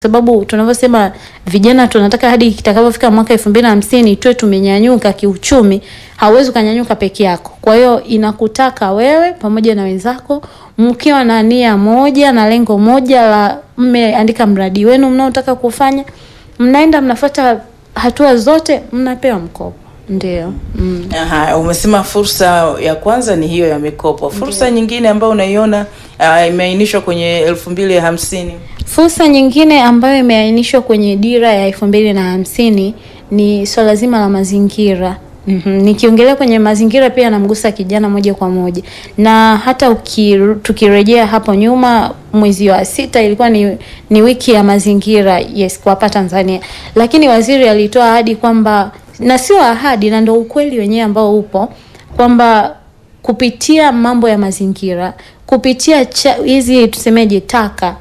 sababu tunavyosema vijana tunataka hadi itakapofika mwaka elfu mbili na hamsini tuwe tumenyanyuka kiuchumi. Hauwezi ukanyanyuka peke yako, kwa hiyo inakutaka wewe pamoja na wenzako mkiwa na nia moja na lengo moja la mmeandika mradi wenu mnaotaka kufanya, mnaenda mnafuata hatua zote, mnapewa mkopo. Ndio. Mm. Aha, umesema fursa ya kwanza ni hiyo ya mikopo. Fursa nyingine ambayo unaiona uh, imeainishwa kwenye elfu mbili hamsini Fursa nyingine ambayo imeainishwa kwenye dira ya elfu mbili na hamsini ni swala zima la mazingira. Mhm. Nikiongelea kwenye mazingira pia namgusa kijana moja kwa moja, na hata uki, tukirejea hapo nyuma mwezi wa sita ilikuwa ni, ni wiki ya mazingira yes, kwa hapa Tanzania, lakini waziri alitoa ahadi kwamba, na sio ahadi, na ndio ukweli wenyewe ambao upo kwamba kupitia mambo ya mazingira, kupitia hizi tusemeje, taka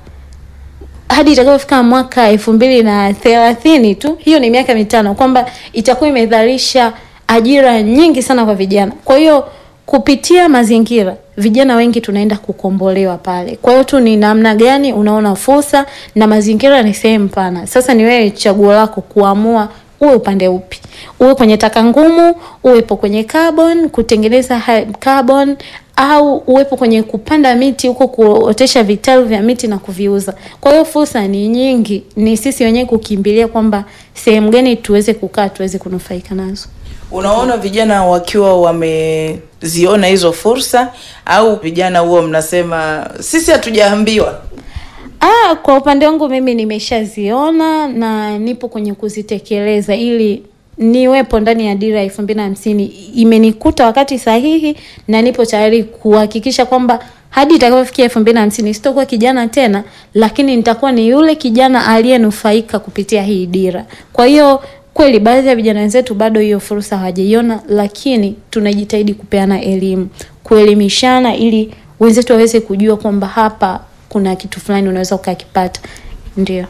hadi itakapofika mwaka elfu mbili na thelathini tu, hiyo ni miaka mitano, kwamba itakuwa imedharisha ajira nyingi sana kwa vijana. Kwa hiyo kupitia mazingira vijana wengi tunaenda kukombolewa pale. Kwa hiyo tu ni namna gani unaona fursa, na mazingira ni sehemu pana. Sasa ni wewe chaguo lako kuamua uwe upande upi, uwe kwenye taka ngumu, uwepo kwenye carbon, kutengeneza carbon au uwepo kwenye kupanda miti huko, kuotesha vitalu vya miti na kuviuza. Kwa hiyo fursa ni nyingi, ni sisi wenyewe kukimbilia kwamba sehemu gani tuweze kukaa, tuweze kunufaika nazo. Unaona vijana wakiwa wameziona hizo fursa, au vijana huo mnasema sisi hatujaambiwa? Ah, kwa upande wangu mimi nimeshaziona na nipo kwenye kuzitekeleza ili niwepo ndani ya dira ya elfu mbili na hamsini. Imenikuta wakati sahihi na nipo tayari kuhakikisha kwamba hadi itakapofikia elfu mbili na hamsini sitakuwa kijana tena, lakini nitakuwa ni yule kijana aliyenufaika kupitia hii dira. Kwa hiyo kweli baadhi ya vijana wenzetu bado hiyo fursa hawajaiona, lakini tunajitahidi kupeana elimu, kuelimishana ili wenzetu waweze kujua kwamba hapa kuna kitu fulani unaweza ukakipata. Ndio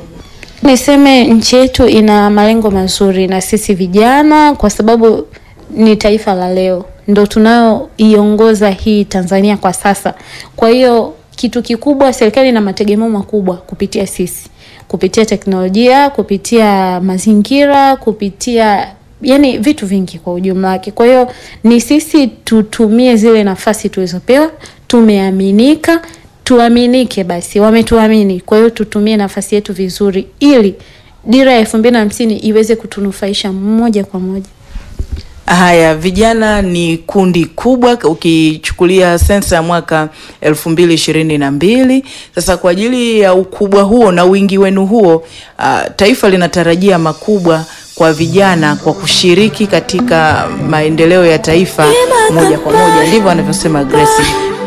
niseme nchi yetu ina malengo mazuri na sisi vijana, kwa sababu ni taifa la leo, ndo tunayoiongoza hii Tanzania kwa sasa. Kwa hiyo kitu kikubwa, serikali ina mategemeo makubwa kupitia sisi, kupitia teknolojia, kupitia mazingira, kupitia yani vitu vingi kwa ujumla wake. Kwa hiyo ni sisi tutumie zile nafasi tulizopewa, tumeaminika tuaminike basi, wametuamini. Kwa hiyo tutumie nafasi yetu vizuri, ili dira ya elfu mbili na hamsini iweze kutunufaisha moja kwa moja. Haya, vijana ni kundi kubwa ukichukulia sensa ya mwaka elfu mbili ishirini na mbili. Sasa kwa ajili ya ukubwa huo na wingi wenu huo, uh, taifa linatarajia makubwa kwa vijana kwa kushiriki katika maendeleo ya taifa moja kwa moja, ndivyo anavyosema Grace.